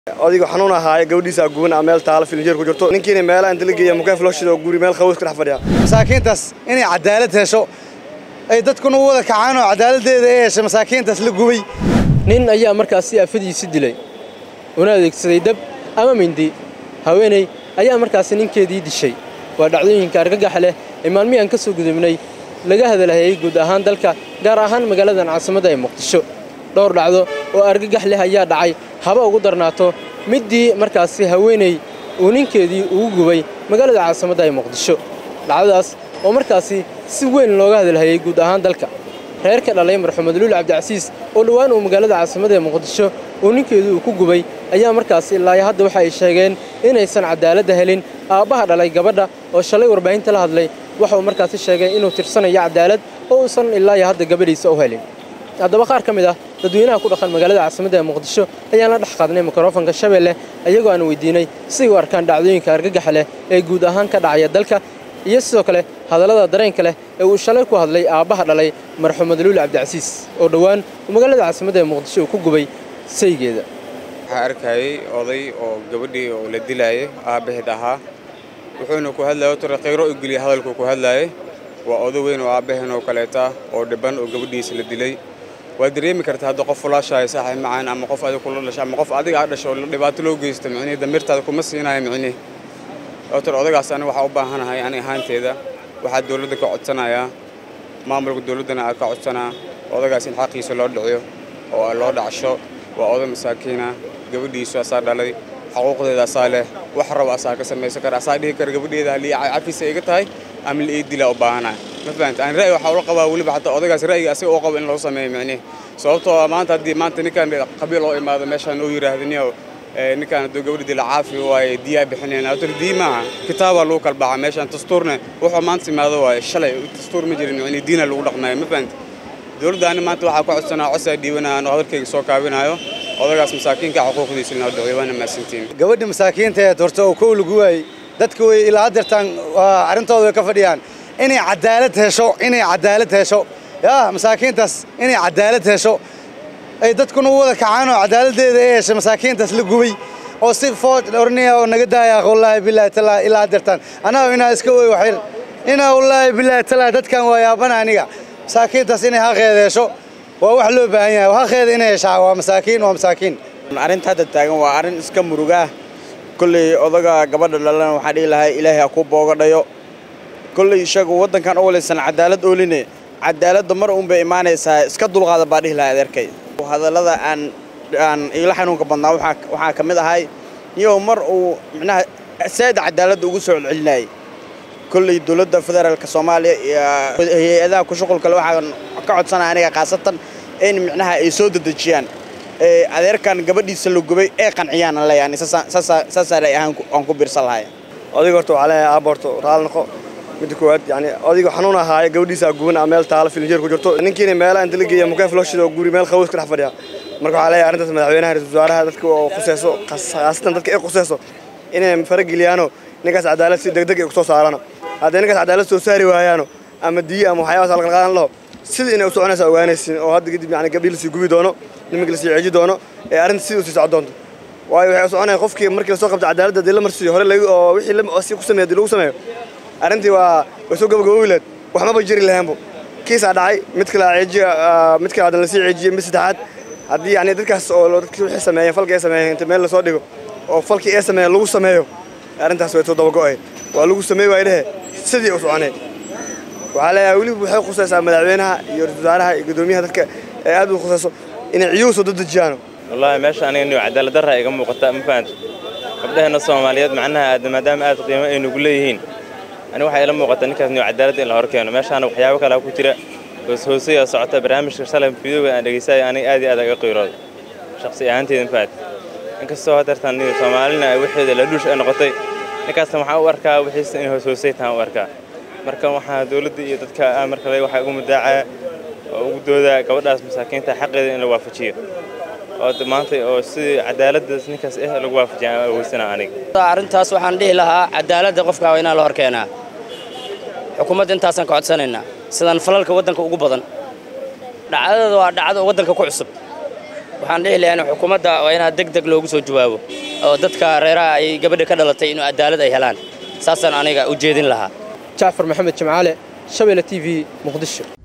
odayga xanuun ahaaye gabadhiisa guban a meel taalo filinjeer ku jirto ninkiina meelaha inta la geeya mukeef loo shido guri meel qabows ka dhex fadhiya masaakiintaas inay cadaalad hesho ay dadkuna u wada kacaan oo cadaaladdeeda ay heshay masaakiintaas la gubay nin ayaa markaasi afadiisi dilay una adeegsaday dab ama mindi haweeney ayaa markaasi ninkeedii dishay waa dhacdooyinka argagaxa leh ee maalmihii aan ka soo gudubnay laga hadalhayay guud ahaan dalka gaar ahaan magaaladan caasimadda ee muqdisho dhowr dhacdo oo argagax leh ayaa dhacay haba ugu darnaato middii markaasi haweeney uu ninkeedii ugu gubay magaalada caasimadda ee muqdisho dhacdadaas oo markaasi si weyn looga hadalhayay guud ahaan dalka reer ka dhalay marxumed luul cabdicasiis oo dhowaan uu magaalada caasimada ee muqdisho uu ninkeedu uu ku gubay ayaa markaasi ilaayo hadda waxa ay sheegeen inaysan cadaaladda helin aabbaha dhalay gabadha oo shalay warbaahinta la hadlay waxa uu markaasi sheegay inuu tirsanayo cadaalad oo uusan ilaayo hadda gabadhiisa u helin haddaba qaar ka mid ah dadweynaha ku dhaqan magaalada caasimadda ee muqdisho ayaan la dhex qaadnay mikrofonka shabeelle iyagoo aan weydiinay siday u arkaan dhacdooyinka argagaxa leh ee guud ahaan ka dhacaya dalka iyo sidoo kale hadallada dareenka leh ee uu shalay ku hadlay aabbaha dhalay marxumed luul cabdicasiis oo dhowaan uu magaalada caasimadda ee muqdisho uu ku gubay saygeeda waxaa arkayay oday oo gabadhii oo la dilaayay aabbaheed ahaa wuxuuna ku hadlaya tore khayro u geliya hadalkuu ku hadlaayay waa oday weyn oo aabbaheen oo kaleeta oo dhiban oo gabadhiisa la dilay waad dareemi kartaa hadda qof fulaashahay saaxiib macaan ama qof adiga kula dhashay ama qof adiga aad dhasho dhibaato loo geysta micnihi damirtaada kuma siinayo micnihi otor odagaas aniga waxaa u baahanahay ani ahaanteeda waxaa dowladda ka codsanayaa maamulka dowladdana aa ka codsanaa odagaas in xaqiisa loo dhiciyo oo loo dhacsho waa oday masaakiina gabadhiisu asaa dhalay xaquuqdeeda asaa leh wax raba asaa ka samaysan kara asaa dhihi kara gabadheeda halii cafisa iga tahay ama la ii dilaa u baahanahay ma fahamta aan ra'yi waxaa ula qabaa weliba xataa odagaas ra'yiga asiga oo qabo in loo sameeyo micnihi sababtoo maanta haddii maanta ninkan qabiil oo imaado meeshaan oo yidhaahdaniyo ninkaan hadduu gabadha dila caafi waaye diyaa bixinayna ator dii maaha kitaabaa lagu kala baxa meeshaan dastuurna wuxuu maanta imaado waaye shalay dastuur ma jirin micnihi diina lagu dhaqmaayo ma fahamta dowladda ani maanta waxaa ku codsanaa cosaa dhiibanaya anoo hadalkayga soo kaabinayo odagaas masaakiinka xuquuqdiisa inoo dhiciyo waana mahadsantiin gabadhi masaakiinta ee horta oo kow lagu waayey dadka way ilaa haddeertaan arrintooda way ka fadhiyaan inay cadaalad hesho inay cadaalad hesho yaa masaakiintaas inay cadaalad hesho ay dadkuna u wada kacaan oo cadaaladdeeda ay heshay masaakiintaas la gubay oo si food orniya oo naga daaya wallaahi bilaahi talaa ilaa haddeertaan anaa inaa iska wey waxyar inaa wallaahi bilaahi talaa dadkan waa yaabana aniga masaakiintaas inay haqeeda hesho waa wax loo baahan yahay haqeeda inay heshaa waa masaakiin waa masaakiin arrinta hadda taagan waa arrin iska murugaah kolley odaga gabadha dhalana waxaan dhihi lahay ilaahay ha ku boogadhayo kolley isagu waddankan u walaysan cadaalad ooline cadaaladda mar uun bay imaanaysaa iska dulqaada baa dhihi lahay adeerkay hadallada aan aan iila xanuunka badnaa waxaa ka mid ahay niyow mar uu micnaha saada cadaaladda ugu soo celcelinayay kolley dowladda federaalka soomaaliya iyo hay-adaha ku shuqulkale waxaan ka codsanaya aniga khaasatan in micnaha ay soo dedejiyaan adeerkan gabadhiisa la gubay ee qanciyaan aan leeyahay saasaa lay ahaan aan ku biirsan lahay odayga horta waxaa leeyahay aabba horta raali noqo midda koowaad yani odayga xanuun ahaaye gabadhiisa guban a meel taalo filinjeer ku jirto ninkiina meelaha inta la geeya mukeef loo shido guri meel qabows ka dhex fadhiya marka waxaa leeyahay arrintaas madaxweynaha ra-isul wasaaraha dadka oo khuseyso khaasatan dadka ay khuseyso inay farageliyaano ninkaas cadaalad si degdeg ay kusoo saarano hadday ninkaas cadaalad soo saari waayaano ama diyo ama waxyaabaas alqalqaadan laho sidii inay u soconaysa ogaanaysin oo hadda kadib yani gabdhii lasii gubi doono nimanka lasii ceeji doono ee arrinta sidii usii socon doonto waayo waxay u soconaya qofkii markii lasoo qabta cadaaladda haddii la marsiiyo hore lagu oo wixii si ku sameeya haddii lagu sameeyo arrintii waa way soo gabagaboobi lahayd waxmaba jiri lahaynbo kiisaa dhacay mid kale ceejiya mid kale haddana lasii ceejiyey mid saddexaad haddii yani dadkaas oo dadkii wixii sameeyeen falkii ay sameeyeen inta meel lasoo dhigo oo falkii ay sameeyeen lagu sameeyo arrintaas way soo dabago'ay waa lagu sameey waay dhehe sidii u soconay waxaa leeyahay weliba waxay khusaysaa madaxweynaha iyo ra-isul wasaaraha iyo guddoomiyaha dadka ee aad u khusayso inay ciyuhu soo dadejiyaano wallaahi meesha aniga niyo cadaalad darra iga muuqata ma fahanto gabdhaheenna soomaaliyeed macnaha aad maadaama aad qiimo ay nugu leeyihiin ani waxaa ila muuqata ninkaas niyo cadaaladda in la hor keeno meeshaana waxyaabo kalea ku jira hoos hoosaya socota barnaamijka shalay fiidooga aan dhegeysayo aniga aad iyo aad aga qiirooda shakhsi ahaanteeda ma fahanto inkastoo hadeertaan niyo soomaalina waxeeda la dhuush ay noqotay ninkaasna waxaan u arkaa wixiisa in hoos hoosay tahaan u arkaa marka waxaa dowladda iyo dadka markale waxaa ugu mudaacaa oo ugu doodaa gabadhaas masaakiinta xaqeeda in la waafajiyo oo maanta oo sidii cadaaladdaas ninkaas eh lagu waafajiya aan awoysana aniga arrintaas waxaan dhihi lahaa cadaaladda qofka waa inaa la hor keenaa xukuumadda intaasaan ka codsanaynaa sidaan falalka waddanka ugu badan dhacdada waa dhacdo waddanka ku cusub waxaan dhihi lahaa in xukuumadda waa inaad deg deg loogu soo jawaabo oo dadka reeraha ay gabadha ka dhalatay inuu cadaalad ay helaan saasaan aniga u jeedin lahaa jacfar maxamed jimcaale shabeelle t v muqdisho